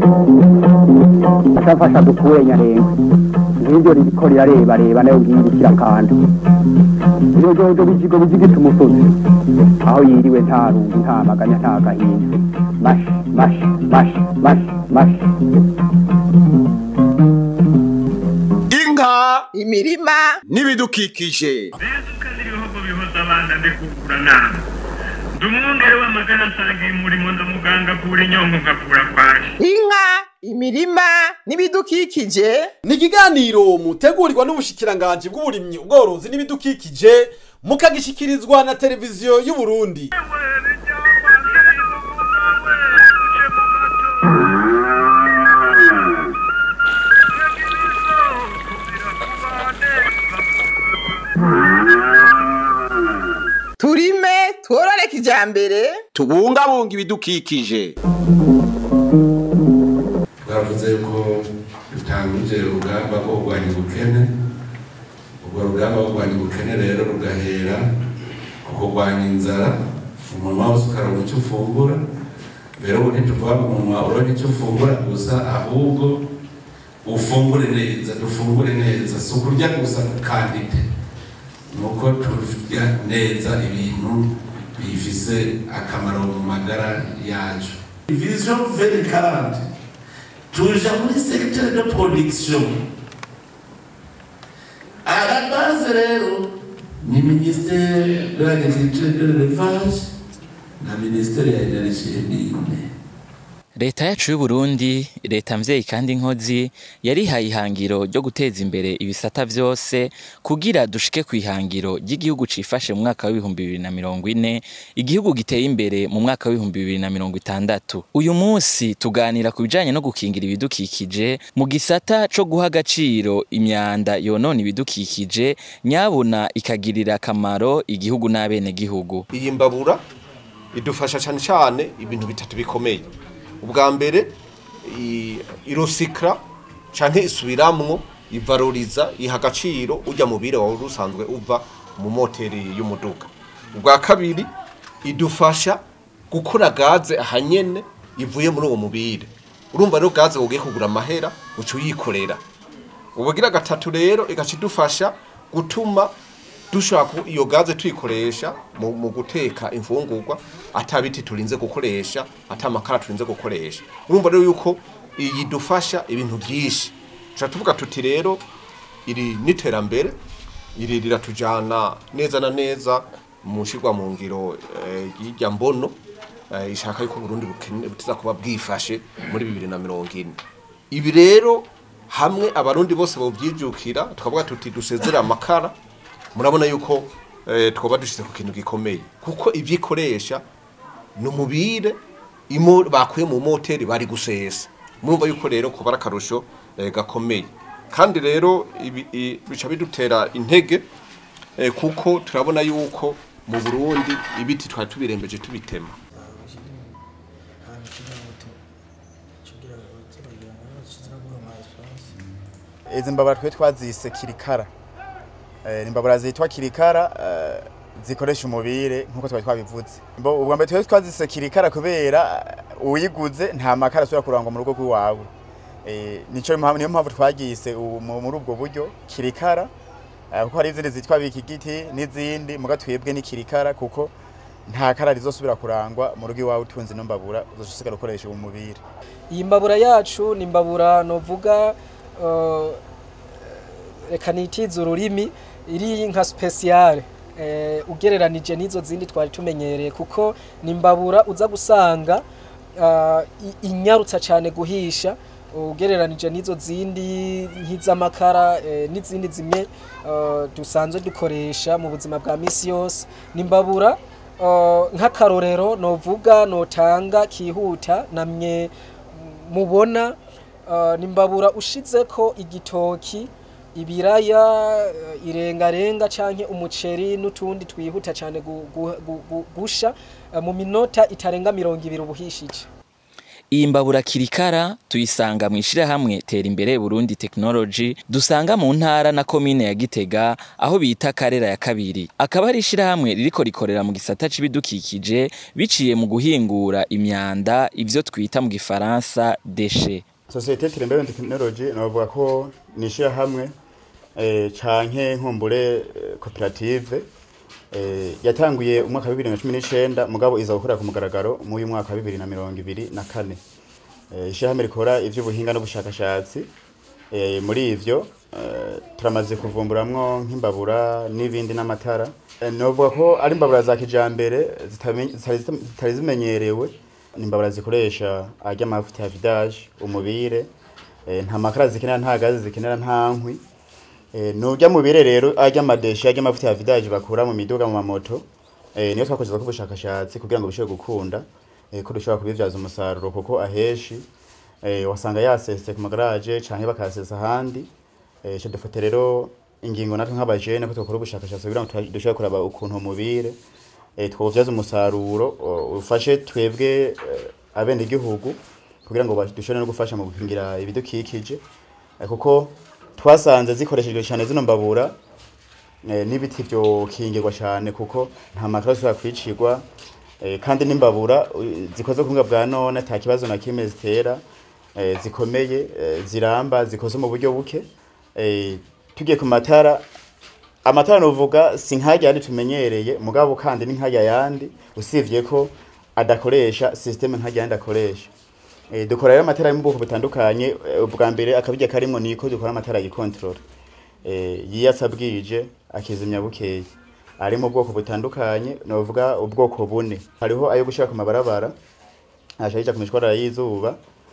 ashafasha dukure nyarenga nk'ibyo ririko rirareba reba nayo nkiyirukira kandi iyo jojo bijigo bijigita umusozi aho yiriwe nta rungu nta maganya nta gahinda mashi mashi mashi mashi mashi inka imirima n'ibidukikije bezuka n'ibihugu bihoza abana ndekukura nama ndi umwungere w'amagana nsangiye umurimo ndamuganga kura inyongo ngakura kwaje inka imirima n'ibidukikije ni ikiganiro mutegurirwa n'ubushikiranganji bw'uburimyi ubworozi n'ibidukikije mukagishikirizwa na televiziyo y'u Burundi turime tworore kijambere tubungabunga ibidukikije twavuze ko dutangije urugamba rwo kurwanya ubukene urwo rugamba rwo kurwanya ubukene rero rugahera ku kurwanya inzara umunwa wose ukaronka icyo ufungura mbere ubu ntituvuga ngo umunwa uronke icyo ufungura gusa ahubwo ufungure neza dufungure neza si ukurya gusa kandide ni uko turya neza ibintu bifise akamaro mu magara yacu vision 2040 tuja muri secteur de production à la base rero ni ministère de l'agriculture de l'élevage na ministère ya énergie n'ine leta yacu y'u Burundi leta mvyeyi kandi inkozi yarihaye ihangiro ryo guteza imbere ibisata vyose kugira dushike ku ihangiro ry'igihugu cifashe mu mwaka w'ibihumbi bibiri na mirongo ine igihugu giteye imbere mu mwaka w'ibihumbi bibiri na mirongo itandatu uyu munsi tuganira ku bijanye no gukingira ibidukikije mu gisata co guha agaciro imyanda yonona ibidukikije nyabuna ikagirira akamaro igihugu n'abenegihugu iyi mbabura idufasha cyane cyane ibintu bitatu bikomeye ubwa mbere i- irosikara cyangwa isubiramwo ivaroriza iha agaciro ujya mu bire wawe usanzwe uva mu moteri y'umuduga ubwa kabiri idufasha gukora gaze ahanyene ivuye muri uwo mubire urumva rero gaze ugiye kugura amahera uca uyikorera ubugira gatatu rero igaca idufasha gutuma dushobora ku- iyo gaze tuyikoresha mu, mu guteka imfungurwa ata biti turinze gukoresha ata makara turinze gukoresha urumva rero yuko iyi dufasha ibintu byinshi tuca tuvuga tuti rero iri n'iterambere iri riratujana neza na neza mu nshirwa mu ngiro eh, y'irya mbono eh, ishaka yuko Burundi bukene butiza kuba bwifashe muri bibiri na mirongo ine ibi rero hamwe abarundi bose bovyijukira tukavuga tuti dusezera amakara murabona yuko eh, twoba dushize ku kintu gikomeye kuko ivyikoresha ni umubire imo bakuye mu moteri bari gusesa murumva yuko rero kuba ari akarusho eh, gakomeye kandi rero ibi- i- bica bidutera intege eh, kuko turabona yuko mu Burundi ibiti twari tubirembeje tubitema izi mbabura twe twazise kirikara Eh, ni imbabura zitwa kirikara eh, zikoresha umubire nk'uko twari twabivuze Mbo- ubwa mbere twe twazise kirikara kubera eh, uyiguze nta makara asubira kurangwa mu rugo rw'iwawe Eh, nico mpamvu niyo mpamvu twagise ubu mu- muri ubwo buryo kirikara eh, kuko hari izindi zitwa bikigiti n'izindi muga twebwe ni kirikara kuko nta kara rizosubira kurangwa mu rugo iwawe utunze ino mbabura uzosigara ukoresha uwo mubire iyi mbabura yacu ni imbabura novuga eh, reka nitize ururimi iri nka speciale eh, ugereranije n'izo zindi twari tumenyereye kuko ni imbabura uza gusanga eh, i- inyarutsa cyane guhisha ugereranije n'izo zindi nk'iz'amakara eh, n'izindi zimwe eh, dusanzwe dukoresha mu buzima bwa misi yose ni imbabura eh, nk'akarorero novuga notanga kihuta namye mubona uh, ni imbabura ushizeko igitoki ibiraya uh, irengarenga canke umuceri n'utundi twihuta cane gu- gu- gu- gu- gusha uh, mu minota itarenga mirongo ibiri ubuhishije iyi mbabura kirikara tuyisanga mu ishirahamwe tera imbere Burundi Technology dusanga mu ntara na komine ya Gitega aho bita Karera ya kabiri akaba ari ishirahamwe ririko rikorera mu gisata c'ibidukikije biciye mu guhingura imyanda ivyo twita mu gifaransa déchets sosiyete tirembere tekinoloji navuga ko ni ishyirahamwe eh, canke nkumbure eh, koperative eh, yatanguye umwaka wa bibiri na cumi n'icenda mugabo iza gukorera ku mugaragaro mu uyu mwaka wa bibiri na mirongo ibiri na kane eh, ishyirahamwe rikora ivy'ubuhinga n'ubushakashatsi eh, muri ivyo eh, turamaze kuvumburamwo nk'imbabura n'ibindi n'amatara eh, novuga ko ari imbabura za kijambere zitame- zitari zitari zimenyerewe ni imbabura zikoresha arya amavuta ya vidage umubire eh, nta makara zikenera nta gazi zikenera nta nkwi eh, nurya mubire rero arya amadeshi arya amavuta ya vidage bakura mu miduga mu mamoto eh, niyo twakoze ko ubushakashatsi kugira ngo bishobore gukunda eh, ko dushobora kubivyaza umusaruro kuko aheshi eh, wasanga yasese ku magaraje canke bakasesa ahandi eh, ico dufate rero ingingo natwe nk'abajene ko twakora ubushakashatsi kugira ngo tuha- dushobore kuraba ukuntu umubire eh, twovyaza umusaruro o- ufashe twebwe eh, abenegihugu kugira ngo ba- dushobore no gufasha mu gukingira ibidukikije eh, kuko twasanze zikoreshejwe cyane zino mbabura eh, n'ibiti vyokingirwa cyane kuko nta makara ashobora kwicirwa eh, kandi n'imbabura u- zikoze ku buhinga bwa none ata kibazo na kimwe zitera eh, zikomeye eh, ziramba zikoze mu buryo buke eh, tugiye ku matara amatara novuga si nkajya yandi tumenyereye mugabo kandi ni nkajya yandi usivye ko adakoresha systeme nkajya yandi akoresha e, dukora rero amatara yo mu bwoko butandukanye eh, ubwa mbere akabijya karimwo niko dukora amatara yikontrol e, yiyatsa bwije akizimya bukeye ari mu bwoko butandukanye novuga ubwoko bune hariho ayo gushira ku mabarabara ashayija ku mishwarara y'izuba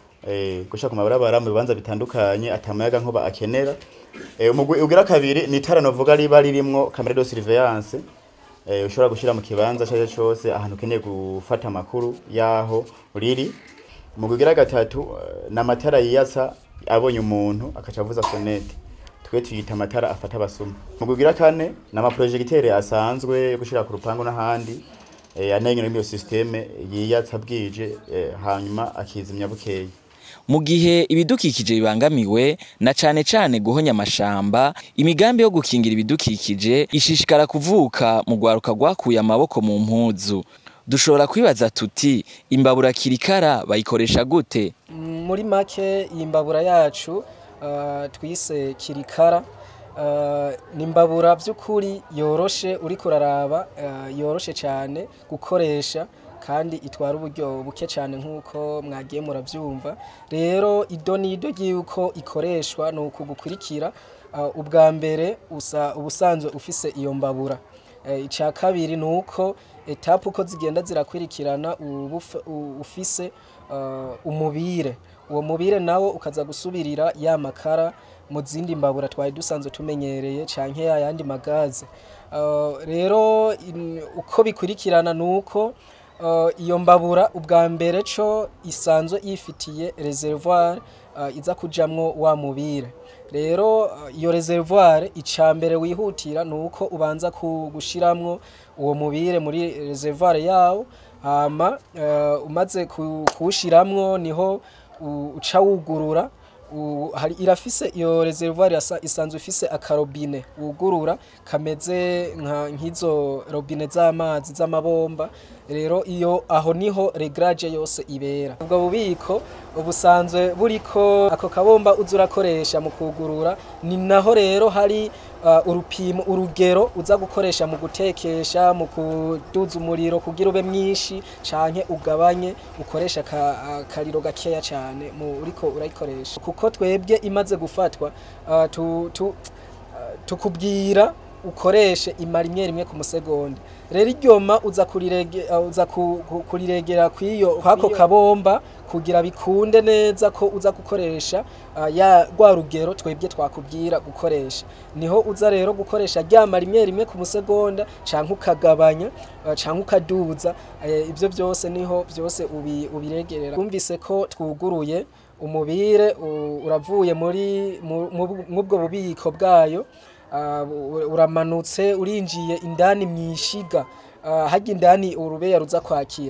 eh gushaka ku mabarabara mu bibanza bitandukanye atamayaga nkuba akenera eh umugwi ugira kabiri ni itara novuga riba ririmwo camera de surveillance eh ushobora gushira mu kibanza cyaje cyose ahantu ukeneye gufata amakuru yaho riri umugwi ugira gatatu eh, ni amatara yiyatsa abonye umuntu akaca avuza sonete twe tuyita amatara afata abasuma umugwi ugira kane ni amaprojegiteri asanzwe yo gushira ku rupangu n'ahandi eh anengera iyo systeme yiyatsa bwije eh, hanyuma akizimya bukeye mu gihe ibidukikije bibangamiwe na cane cane guhonya amashamba imigambi yo gukingira ibidukikije ishishikara kuvuka mu rwaruka rwakuye amaboko mu mpuzu dushobora kwibaza tuti imbabura kirikara bayikoresha gute muri make iyi mbabura yacu ah, twise kirikara ah, ni imbabura by'ukuri yoroshe uri kuraraba ah, yoroshe cyane gukoresha kandi itwara uburyo buke cyane nk'uko mwagiye murabyumva rero ido n'ido ry'uko ikoreshwa ni uku gukurikira ah, ubwa mbere usa ubusanzwe ufise iyo mbabura Eh, icya kabiri ni uko etape uko zigenda zirakurikirana uba uf- u- ufise uh, umubire uwo mubire nawo ukaza gusubirira ya makara mu zindi mbabura twari dusanzwe tumenyereye canke ya yandi magaze Uh, rero in- uko bikurikirana ni uko uh, iyo mbabura ubwa mbere co isanzwe yifitiye reservoir uh, iza kujamwo wa mubire rero uh, iyo reservoir icambere wihutira nuko ubanza ku- gushiramwo uwo mubire muri reservoir yawo hama uh, umaze ku- kuwushiramwo niho u- uca wugurura u- hari irafise iyo reservoir yasa- isanzwe ifise akarobine wugurura kameze nka nk'izo robine z'amazi z'amabomba rero iyo aho niho regrage yose ibera ubwo bubiko ubusanzwe buriko ako kabomba uza urakoresha mu kugurura ni naho rero hari uh, urupimo urugero uza gukoresha mu gutekesha mu kuduza umuriro kugira ube mwinshi canke ugabanye ukoresha aka- akariro gakeya cyane mu uriko urayikoresha kuko twebwe imaze gufatwa uh, tu, tu, uh, tukubwira ukoreshe imara imwe rimwe ku musegonda rero iryoma uza kurirege uh, uza ku- ku- kuriregera kwiyo kwako kabomba kugira bikunde neza ko uza gukoresha uh, ya rwa rugero twebwe twakubwira gukoresha niho uza rero gukoresha ryamara imwe rimwe ku musegonda canke ukagabanya uh, canke ukaduza eh, ibyo byose niho byose ubi, ubiregerera twumvise ko twuguruye umubire u- uravuye muri mu- mu- mw'ubwo bubiko bwayo ah, u- uramanutse urinjiye indani mu ishiga ah, hajya indani urubeya ruza kwakira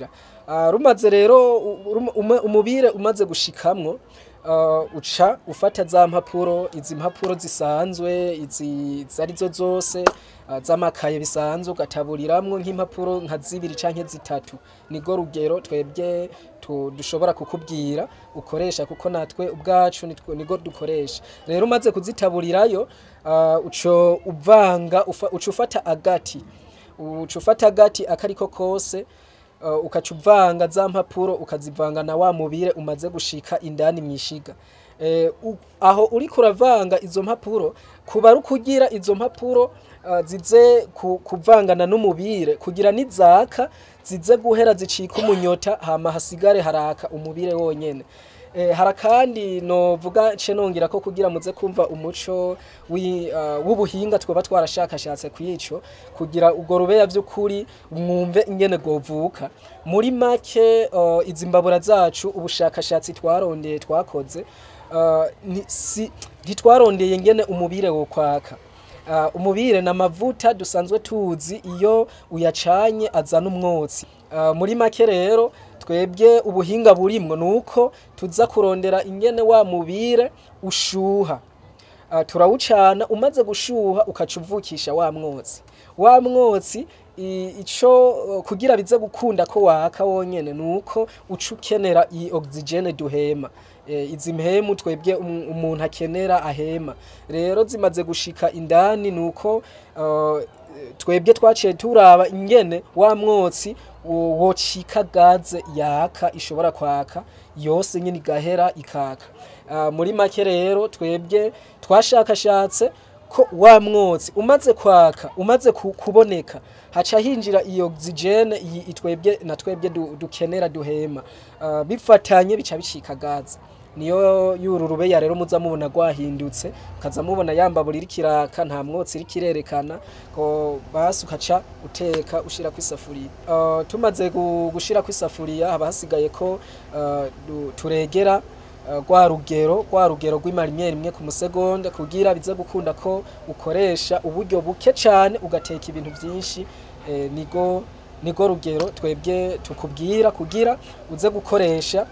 Ah, rumaze rero u- rum- ume- umubire umaze gushikamwo ah, uca ufata za mpapuro izi mpapuro zisanzwe izi zarizo zose ah, z'amakaye bisanzwe ugataburiramwo nk'impapuro nka zibiri canke zitatu nigo rugero twebwe tu- dushobora kukubwira ukoresha kuko natwe ubwacu nitwe- nigo dukoresha rero umaze kuzitaburirayo ah, uco uvanga ufa- uca ufata agati uca ufata agati akariko kose uh, ukaca uvanga za mpapuro ukazivanga na wa mubire umaze gushika indani mwishiga eh, u- aho uriko uravanga izo mpapuro kuba ari ukugira izo mpapuro uh, zize ku, kuvangana n'umubire kugira nizaka zize guhera zicika umunyota hama hasigare haraka umubire wonyene Eh, hara kandi novuga ce nongira ko kugira muze kumva umuco wi- uh, w'ubuhinga twoba twarashakashatse kwico kugira ubwo rubeya by'ukuri mwumve ingene govuka muri make uh, izi mbabura zacu ubushakashatsi twarondeye twakoze uh, ni- si ntitwarondeye ingene umubire wo kwaka Uh, umubire na mavuta dusanzwe tuzi iyo uyacanye azana umwotsi uh, muri make rero twebwe ubuhinga burimwo nuko tuza kurondera ingene wa mubire ushuha uh, turawucana umaze gushuha ukaca uvukisha wa mwotsi wa mwotsi i- ico uh, kugira bize gukunda ko waka wonyene nuko uca ukenera iyi oxygene duhema e, izi mpemu twebwe um- umuntu akenera ahema rero zimaze gushika indani nuko uh, twebwe twaciye turaba ingene wa mwotsi wo- wocika gaze yaka ishobora kwaka yose nyine igahera ikaka uh, muri make rero twebwe twashakashatse ko wa mwotsi umaze kwaka umaze ku- kuboneka haca hinjira iyo oxygene iyi itwebwe na twebwe du- dukenera duhema uh, bifatanye bica bicika gaze niyo yururubeya rero muza mubona gwahindutse ukaza mubona yambabura iri kiraka nta mwotsi iri kirerekana ko basi ukaca uteka ushira ku isafuriya uh, tumaze gu- gushira ku isafuriya haba hasigaye ko uh, du- turegera uh, rwa rugero rwa rugero rw'imarimye rimwe ku musegonda kugira bize gukunda ko ukoresha uburyo buke cyane ugateka ibintu byinshi eh, nigo nigo rugero twebwe tukubwira kugira uze gukoresha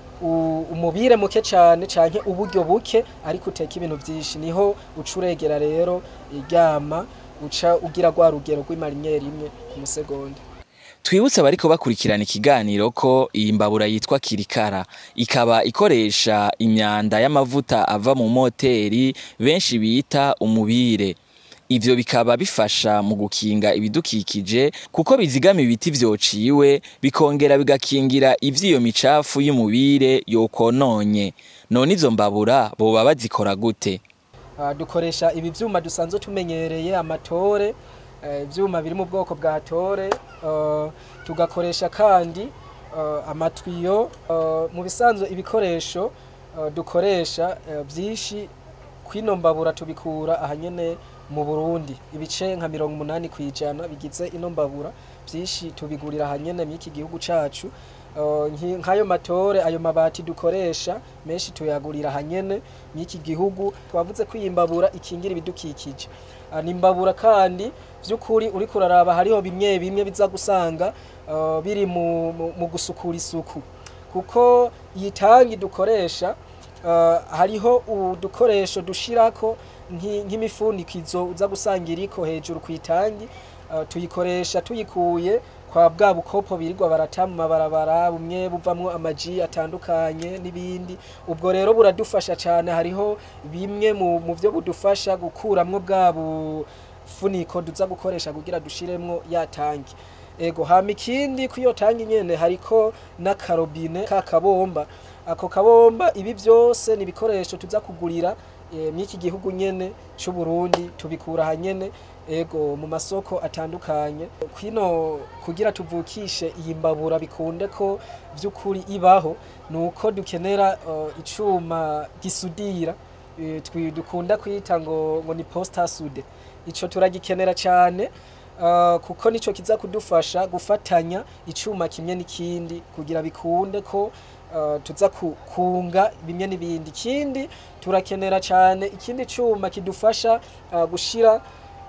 u- umubire muke cyane canke uburyo buke ariko uteka ibintu byinshi niho uca uregera rero iryama uca ugira rwa rugero rw'imarimye rimwe ku musegonda twibutse abariko bakurikirana ikiganiro ko iyi mbabura yitwa kirikara ikaba ikoresha imyanda y'amavuta ava mu moteri benshi bita umubire ivyo bikaba bifasha mu gukinga ibidukikije kuko bizigama ibiti vyociwe bikongera bigakingira ivy'iyo micafu y'umubire yokononye none izo mbabura boba bazikora gute Ah, dukoresha ibi vyuma dusanzwe tumenyereye amatore eh, ivyuma biri mu bwoko bwa tore eh, tugakoresha kandi eh, amatwiyo eh, mu bisanzwe ibikoresho eh, dukoresha eh, vyinshi kwino mbabura tubikura ahanyene mu Burundi ibice nka mirongo umunani kwijana bigize ino mbabura vyinshi tubigurira ahanyene mw'iki gihugu cacu Uh, nki- nk'ayo matore ayo mabati dukoresha menshi tuyagurira hanyene mw'iki gihugu twavuze ko iyi mbabura ikingira ibidukikije uh, ni imbabura kandi vy'ukuri uriko uraraba hariho bimwe bimwe biza gusanga uh, biri mu, mu, mu gusukura isuku kuko iyi tangi dukoresha uh, hariho udukoresho dushirako nki- nk'imifunikizo uza gusanga iriko hejuru ku itangi uh, tuyikoresha tuyikuye kwa bwa bukopo birirwa barata mu mabarabara bumwe buvamwo amaji atandukanye n'ibindi ubwo rero buradufasha cyane hariho bimwe mu, mu byo budufasha gukuramwo bwa bufuniko duza gukoresha kugira dushiremwo ya tangi ego hama ikindi ku iyo tangi nyene hariko n'akarobine ka kabomba ako kabomba ibi byose ni ibikoresho tuza kugurira e, mw'iki gihugu nyene c'u Burundi tubikura hanyene ego mu masoko atandukanye kwino kugira tuvukishe iyi mbabura bikunde ko by'ukuri ibaho nuko dukenera uh, icuma gisudira eh, twi- dukunda kwita ngo ngo ni posta sude ico turagikenera cyane uh, kuko nico kiza kudufasha gufatanya icuma kimwe n'ikindi kugira bikunde ko uh, tuza ku- kunga bimwe n'ibindi ikindi turakenera cyane ikindi cuma kidufasha uh, gushira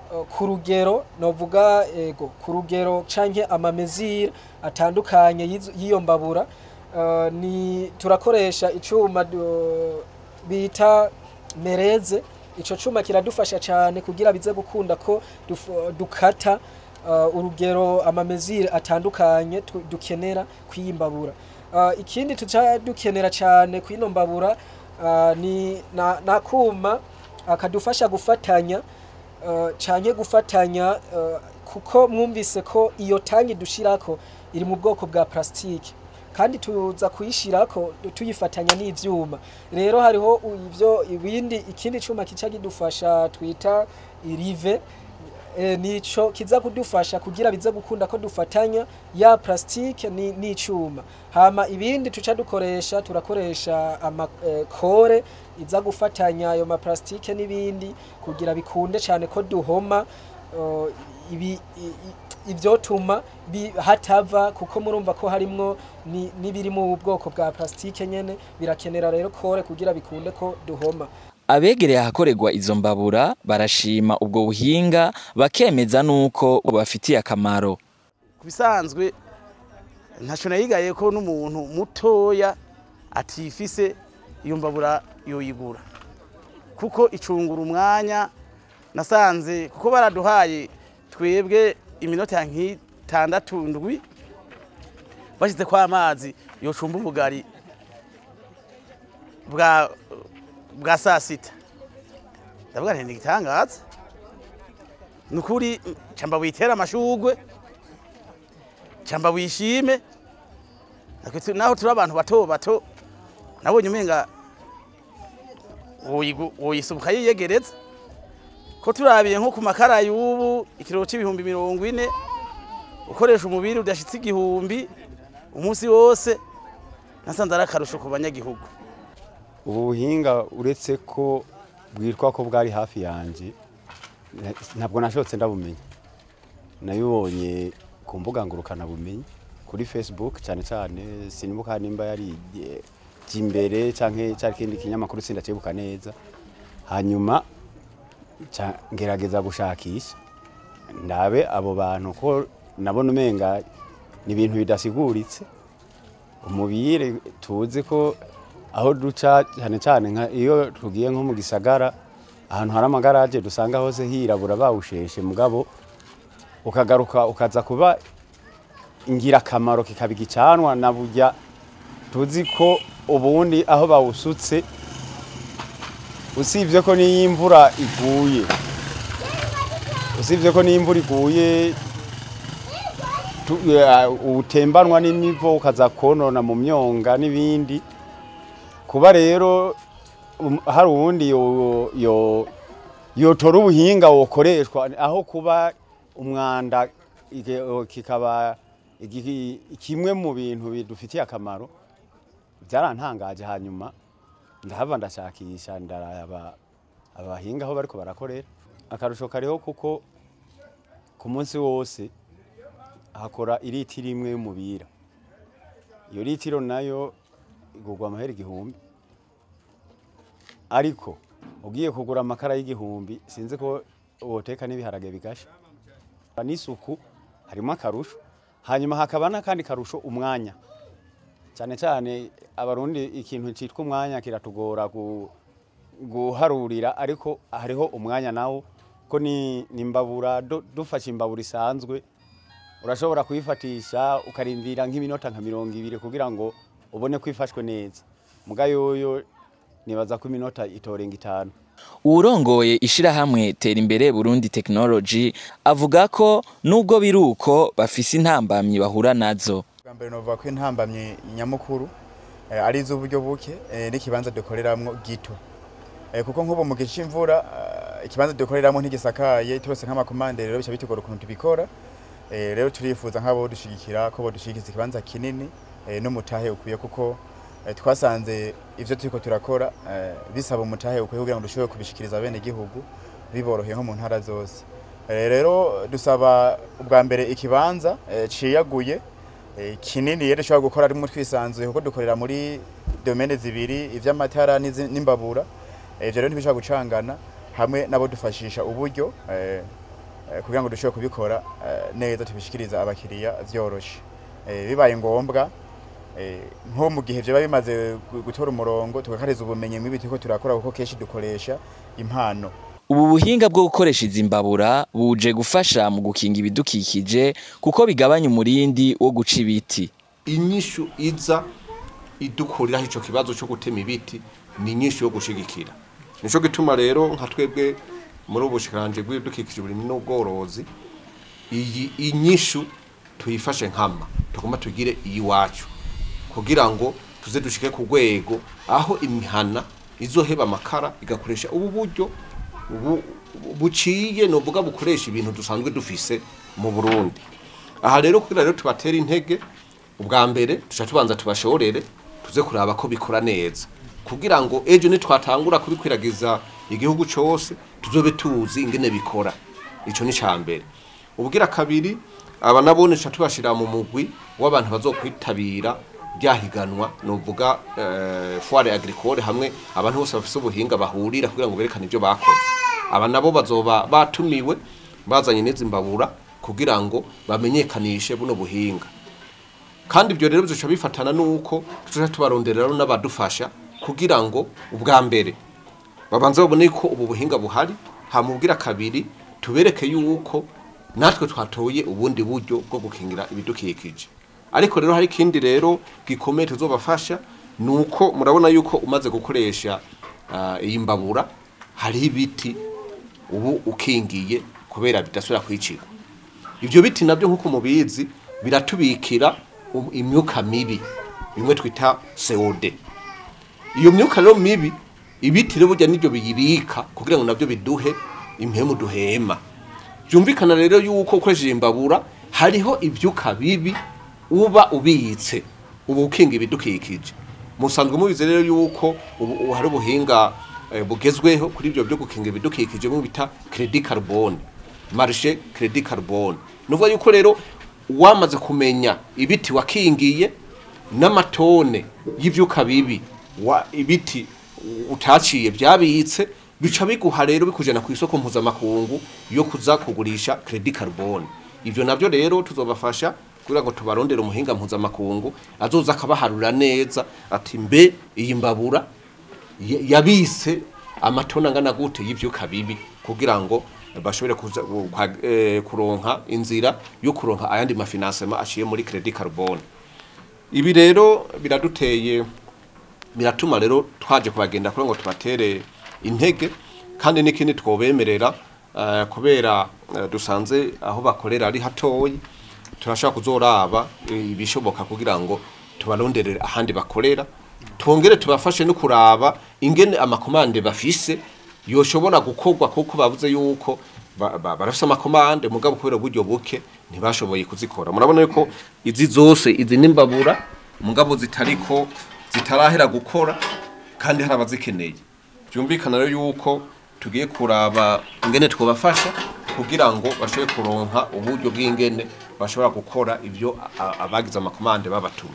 eh, ku rugero novuga ego ku rugero canke amamezire atandukanye y'izo- y'iyo mbabura Eh, ni turakoresha icuma du- bita mereze ico cuma kiradufasha cyane kugira bize gukunda ko duf- dukata uh, urugero amamezire atandukanye tu- dukenera kwiyimbabura uh, ikindi tuca dukenera cyane kwino mbabura uh, ni na, na kuma akadufasha gufatanya uh, canke gufatanya uh, kuko mwumvise ko iyo tangi dushirako iri mu bwoko bwa plastike kandi tuza kuyishirako tuyifatanya n'ivyuma rero hariho u- ivyo ibindi ikindi cuma kica kidufasha twita irive e, nico kiza kudufasha kugira bize gukunda ko dufatanya ya plastike ni n'icuma hama ibindi tuca dukoresha turakoresha amakore iza gufatanya ayo maplastike n'ibindi kugira bikunde cyane ko duhoma uh, ibi i- i- ivyotuma bi- hatava kuko murumva ko harimwo ni- n'ibiri mu bwoko bwa plastike nyene birakenera rero kore kugira bikunde ko duhoma abegereye ahakorerwa izo mbabura barashima ubwo buhinga bakemeza nuko bubafitiye akamaro ku bisanzwe ntacyo nayigaye ko n'umuntu mutoya atifise iyo mbabura yoyigura kuko icungura umwanya nasanze kuko baraduhaye twebwe iminota nk'itandatu ndwi bashyize ko amazi yocumba ubugari bwa bwa saa sita ndavuga nti ni igitangaza ni ukuri camba witera amashugwe camba wishime Natwe tu- naho turi abantu bato bato nabonye umenga woyigu- woyisubuka yiyegereza ko turabiye nko ku makara y'ubu ikiro c'ibihumbi mirongo ine ukoresha umubiri udashitse igihumbi umunsi wose nasanze ari akarusho ku banyagihugu ubu buhinga uretse ko bwitwa ko bwari hafi yanjye na- ntabwo nashotse ndabumenya nabibonye ku mbuga ngurukanabumenyi kuri facebook cyane cyane sinibuka nimba yari eh, imbere cyangwa cyari ikindi kinyamakuru sindakibuka neza hanyuma ca- ngerageza gushakisha ndabe abo bantu ko nabona umenga ni ibintu bidasiguritse umubire tuzi ko aho duca cyane cyane nka iyo tugiye nko mu gisagara ahantu hari amagaraje dusanga hose hirabura bawusheshe mugabo ukagaruka ukaza kuba ingirakamaro kikaba igicanwa na burya tuzi ko ubundi aho bawusutse usibye ko n'iyo imvura iguye usibye ko n'iyo imvura iguye tu- eh, utembanwa n'imivo ukaza konona mu myonga n'ibindi kuba rero um, hari uwundi yo- yo- yotora ubuhinga wokoreshwa aho kuba umwanda ike- kikaba igi- kimwe mu bintu bidufitiye akamaro byarantangaje hanyuma ndahava ndashakisha ndaraba abahinga aho bariko barakorera akarusho kariho kuko ku munsi wose hakora iritiro imwe y'umubira iyo litiro nayo igurwa amahera igihumbi ariko ugiye kugura amakara y'igihumbi sinzi ko woteka n'ibiharage bigasha n'isuku harimo akarusho hanyuma hakaba n'akandi karusho umwanya cyane cyane abarundi ikintu cyitwa umwanya kiratugora gu- guharurira ariko hariho umwanya nawo ko ni ni imbabura du- dufashe imbabura isanzwe urashobora kuyifatisha ukarindira nk'iminota nka mirongo ibiri kugira ngo ubone ko ifashwe neza muga yoyo nibaza ko iminota itorenga itanu uwurongoye ishirahamwe tera imbere burundi technology avuga ko nubwo biri uko bafise intambamyi bahura nazo bwa mbere novuga ko intambamye nyamukuru eh, ari iz'uburyo buke eh, n'ikibanza dukoreramwo gito Eh, kuko nk'ubu mu gihe c'imvura eh, ikibanza dukoreramwo ntigisakaye turose nk'amakomande rero bica bitugora ukuntu tubikora Eh, rero turifuza nk'abo dushigikira ko bodushigikiza ikibanza kinini eh, n'umutahe ukwiye kuko eh, twasanze ivyo turiko turakora eh, bisaba umutahe ukwiye kugira ngo dushobore kubishikiriza bene gihugu biboroheye nko mu ntara zose Eh, rero dusaba ubwa mbere ikibanza eh, ciyaguye eh, kinini rero dushobora gukora arimo twisanzuye kuko dukorera muri domene zibiri ivy'amatara n'izi- n'imbabura Eh, ivyo rero ntibishobora gucangana hamwe nabo dufashisha uburyo eh, eh, kugira ngo dushobore kubikora eh, neza tubishikiriza abakiriya vyoroshe Eh, bibaye ngombwa eh, nko mu gihe vyoba bimaze gu- gutora umurongo tugakariza ubumenyi mw'ibi turiko turakora kuko kenshi dukoresha impano ubu buhinga bwo gukoresha izi mbabura buje gufasha mu gukinga ibidukikije kuko bigabanya umurindi wo guca ibiti inyishu iza idukuriraho ico kibazo cyo gutema ibiti ni inyishu yo gushigikira nico gituma rero nka twebwe muri ubu bushikiranje bw'ibidukikije uburimyi n'ubworozi iyi inyishu tuyifashe nkama tugomba tugire iyiwacu kugira ngo tuze dushike ku rwego aho imihana izoheba amakara igakoresha ubu buryo ubu buciye novuga bukoresha ibintu dusanzwe dufise mu Burundi aha rero kugira rero tubatera intege ubwa mbere tuca tubanza tubashorere tuze kuraba ko bikora neza kugira ngo ejo nitwatangura kubikwiragiza igihugu cose tuzobe tuzi ingene bikora ico ni ca mbere ubwira kabiri aba nabone tuca tubashira mu mugwi w'abantu bazokwitabira ryahiganwa novuga eh, foire agricole hamwe abantu bose bafise ubuhinga bahurira kugira ngo berekane ivyo bakoze aba nabo bazoba batumiwe bazanye n'izi mbabura kugira ngo bamenyekanishe buno buhinga kandi ibyo rero bizoca bifatana nuko tuzoca tubarondera rero n'abadufasha kugira ngo ubwa mbere babanze babone ko ubu buhinga buhari hamubwira kabiri tubereke yuko natwe twatoye ubundi buryo bwo gukingira ibidukikije ariko rero hari ikindi rero gikomeye tuzobafasha nuko murabona yuko umaze gukoresha ah, iyi mbabura hariho ibiti ubu ukingiye kubera bidasubira kwicirwa ibyo biti nabyo nk'uko mubizi biratubikira um- imyuka mibi bimwe twita CO2 iyo myuka rero mibi ibiti rero burya nibyo biyibika kugira ngo nabyo biduhe impemu duhema byumvikana rero yuko ukoresheje imbabura hariho ibyuka bibi uba ubitse ubu ukinga ibidukikije musanzwe mubizi rero yuko ubu ubu hari ubuhinga eh, bugezweho kuri ibyo byo gukinga ibidukikije mu bita credit carbone marché credit carbone nuvuga yuko rero wamaze kumenya ibiti wakingiye n'amatone y'ivyuka bibi wa ibiti utaciye byabitse bica biguha rero bikujana ku isoko mpuzamakungu yo kuza kugurisha credit carbone ivyo navyo rero tuzobafasha kugira ngo tubarondere umuhinga mpuzamakungu azoza akabaharura neza ati mbe iyi mbabura ya- yabise amatona angana gute y'ivyuka bibi kugira ngo bashobore kuza ku- kwa- eh, kuronka inzira yo kuronka ayandi mafinansema aciye muri credit carbone ibi rero biraduteye biratuma rero twaje kubagenda kugira ngo tubatere intege kandi n'ikindi twobemerera eh, kubera eh, dusanze aho bakorera ari hatoyi turashaka kuzoraba eh, ibishoboka kugira ngo tubaronderere ahandi bakorera twongere tubafashe no kuraba ingene amakomande bafise yoshobora gukorwa kuko bavuze yuko ba- ba- barafise amakomande mugabo kubera uburyo buke ntibashoboye kuzikora murabona yuko izi zose izi n'imbabura mugabo zitariko zitarahera gukora kandi hari abazikeneye byumvikana rero yuko tugiye kuraba ingene twabafasha kugira ngo bashobore kuronka uburyo bw'ingene bashobora gukora ibyo a- abagize amakomande babatumye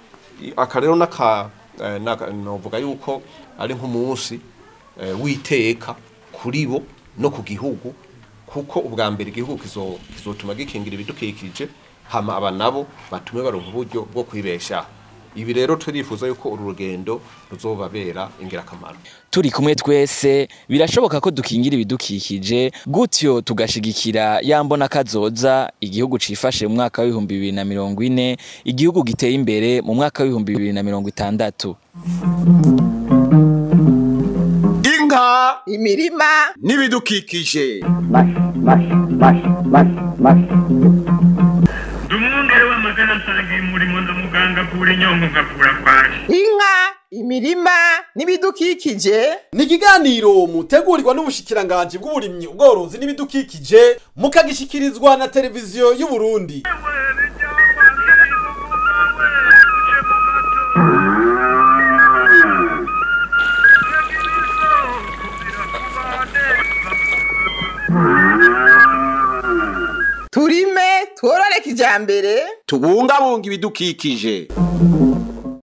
I- aka rero naka eh, naka- novuga yuko ari nk'umunsi eh, witeka kuri bo no ku gihugu kuko ubwa mbere igihugu kizo- kizotuma gikingira ibidukikije hama aba nabo batume baronka uburyo bwo kwibeshaho ibi rero turifuza yuko uru rugendo ruzobabera ingirakamaro turi kumwe twese birashoboka ko dukingira ibidukikije gutyo tugashigikira ya mbona kazoza igihugu cifashe mu mwaka w'ibihumbi bibiri na mirongo ine igihugu giteye imbere mu mwaka w'ibihumbi bibiri na mirongo itandatu inka imirima n'ibidukikije mashi mashi mashi mashi mashi ndi umwungere w'amagana nsangiye umurimo ndamuganga kura inyongo ngakura kwaje inka imirima n'ibidukikije ni ikiganiro mutegurirwa n'ubushikiranganji bw'uburimyi ubworozi n'ibidukikije mukagishikirizwa na televiziyo y'u Burundi turime tworore kijambere tubungabunga ibidukikije